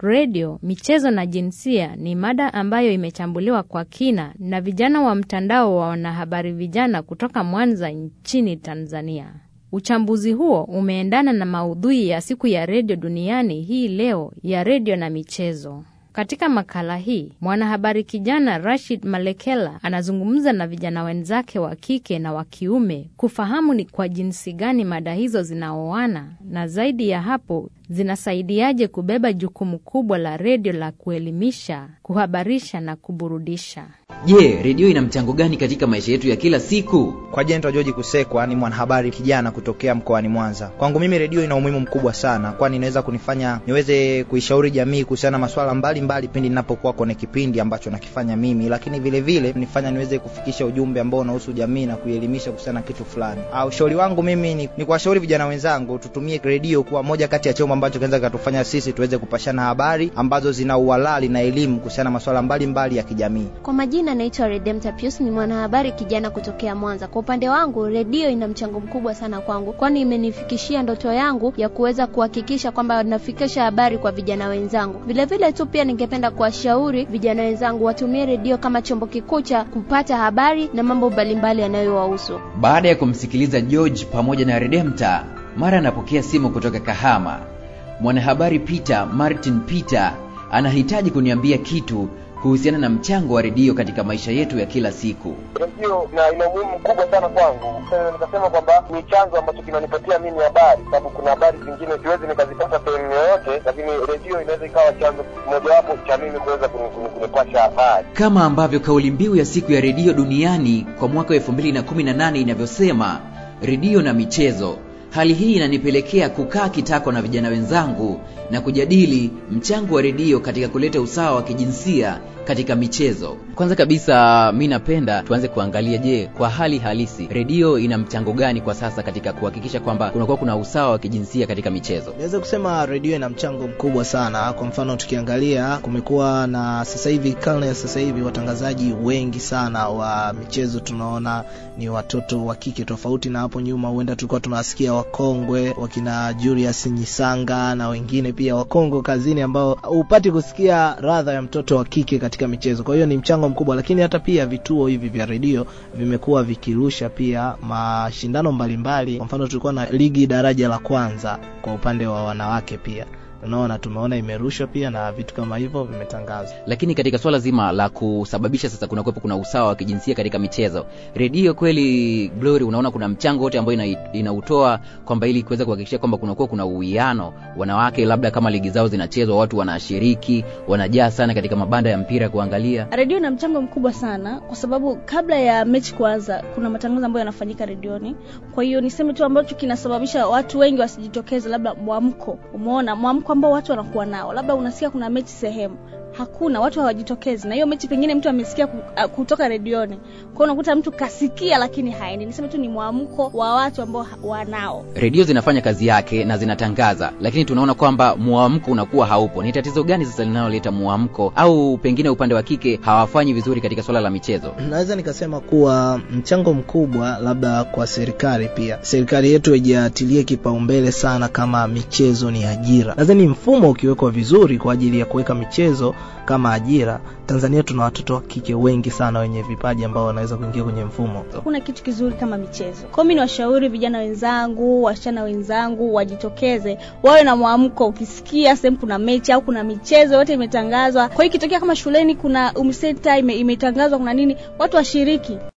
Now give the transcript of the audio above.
redio, michezo na jinsia ni mada ambayo imechambuliwa kwa kina na vijana wa mtandao wa wanahabari vijana kutoka Mwanza nchini Tanzania. Uchambuzi huo umeendana na maudhui ya siku ya redio duniani hii leo ya redio na michezo. Katika makala hii mwanahabari kijana Rashid Malekela anazungumza na vijana wenzake wa kike na wa kiume kufahamu ni kwa jinsi gani mada hizo zinaoana na zaidi ya hapo zinasaidiaje kubeba jukumu kubwa la redio la kuelimisha, kuhabarisha na kuburudisha. Je, redio ina mchango gani katika maisha yetu ya kila siku? Kwa jina naitwa George Kusekwa, ni mwanahabari kijana kutokea mkoani Mwanza. Kwangu mimi redio ina umuhimu mkubwa sana, kwani inaweza kunifanya niweze kuishauri jamii kuhusiana na masuala mbalimbali pindi ninapokuwa kwenye kipindi ambacho nakifanya mimi, lakini vile vile nifanya niweze kufikisha ujumbe ambao unahusu jamii na kuielimisha kuhusiana na kitu fulani. Au ushauri wangu mimi ni, ni kuwashauri vijana wenzangu tutumie redio kuwa moja kati ya chombo ambacho kinaweza kikatufanya sisi tuweze kupashana habari ambazo zina uhalali na elimu kuhusiana na masuala mbalimbali ya kijamii. Kwa majina naitwa Redempta Pius, ni mwanahabari kijana kutokea Mwanza. Kwa upande wangu, redio ina mchango mkubwa sana kwangu, kwani imenifikishia ndoto yangu ya kuweza kuhakikisha kwamba nafikisha habari kwa vijana wenzangu. Vilevile tu pia ningependa kuwashauri vijana wenzangu watumie redio kama chombo kikuu cha kupata habari na mambo mbalimbali yanayowahusu. Baada ya kumsikiliza George pamoja na Redempta, mara anapokea simu kutoka Kahama. Mwanahabari Peter Martin Peter anahitaji kuniambia kitu kuhusiana na mchango wa redio katika maisha yetu ya kila siku. Redio na ina umuhimu mkubwa sana kwangu. Sasa nikasema kwamba ni chanzo ambacho kinanipatia mimi habari, sababu kuna habari zingine siwezi nikazipata sehemu yoyote, lakini redio inaweza ikawa chanzo mojawapo cha mimi kuweza kunipasha habari. Kama ambavyo kauli mbiu ya siku ya redio duniani kwa mwaka wa 2018 inavyosema, redio na michezo. Hali hii inanipelekea kukaa kitako na vijana wenzangu na kujadili mchango wa redio katika kuleta usawa wa kijinsia katika michezo. Kwanza kabisa, mi napenda tuanze kuangalia, je, kwa hali halisi redio ina mchango gani kwa sasa katika kuhakikisha kwamba kunakuwa kuna usawa wa kijinsia katika michezo? Naweza kusema redio ina mchango mkubwa sana. Kwa mfano, tukiangalia kumekuwa na sasa hivi, karne ya sasa hivi, watangazaji wengi sana wa michezo tunaona ni watoto wa kike, tofauti na hapo nyuma, huenda tulikuwa tunawasikia wakongwe wakina Julius Nyisanga na wengine pia wakongwe kazini, ambao hupati kusikia radha ya mtoto wa kike katika michezo. Kwa hiyo ni mchango mkubwa, lakini hata pia vituo hivi vya redio vimekuwa vikirusha pia mashindano mbalimbali. Kwa mfano, tulikuwa na ligi daraja la kwanza kwa upande wa wanawake pia unaona tumeona imerushwa pia na vitu kama hivyo vimetangazwa. Lakini katika swala zima la kusababisha sasa kuna kuwepo kuna usawa wa kijinsia katika michezo, redio kweli, Glory, unaona kuna mchango wote ambao ina, inautoa kwamba ili kuweza kuhakikisha kwamba kunakuwa kuna uwiano, wanawake labda kama ligi zao zinachezwa, watu wanashiriki, wanajaa sana katika mabanda ya mpira kuangalia. Redio ina mchango mkubwa sana, kwa sababu kabla ya mechi kuanza kuna matangazo ambayo yanafanyika redioni. Kwa hiyo niseme tu ambacho kinasababisha watu wengi wasijitokeze, labda mwamko. Umeona mwamko ambao watu wanakuwa nao, labda unasikia kuna mechi sehemu hakuna watu hawajitokezi, na hiyo mechi pengine mtu amesikia kutoka redioni. Kwa hiyo unakuta mtu kasikia, lakini haendi. Niseme tu ni mwamko wa watu ambao wanao. Redio zinafanya kazi yake na zinatangaza, lakini tunaona kwamba mwamko unakuwa haupo. Ni tatizo gani sasa linaloleta mwamko, au pengine upande wa kike hawafanyi vizuri katika swala la michezo? Naweza nikasema kuwa mchango mkubwa labda kwa serikali pia, serikali yetu haijatilie kipaumbele sana kama michezo ni ajira. Nadhani mfumo ukiwekwa vizuri kwa ajili ya kuweka michezo kama ajira, Tanzania tuna watoto wa kike wengi sana wenye vipaji ambao wanaweza kuingia kwenye mfumo. Hakuna kitu kizuri kama michezo. Kwa hiyo mimi niwashauri vijana wenzangu, wasichana wenzangu wajitokeze, wawe na mwamko. Ukisikia sehemu kuna mechi au kuna michezo yote imetangazwa, kwa hiyo ikitokea kama shuleni kuna UMISETA ime, imetangazwa kuna nini, watu washiriki.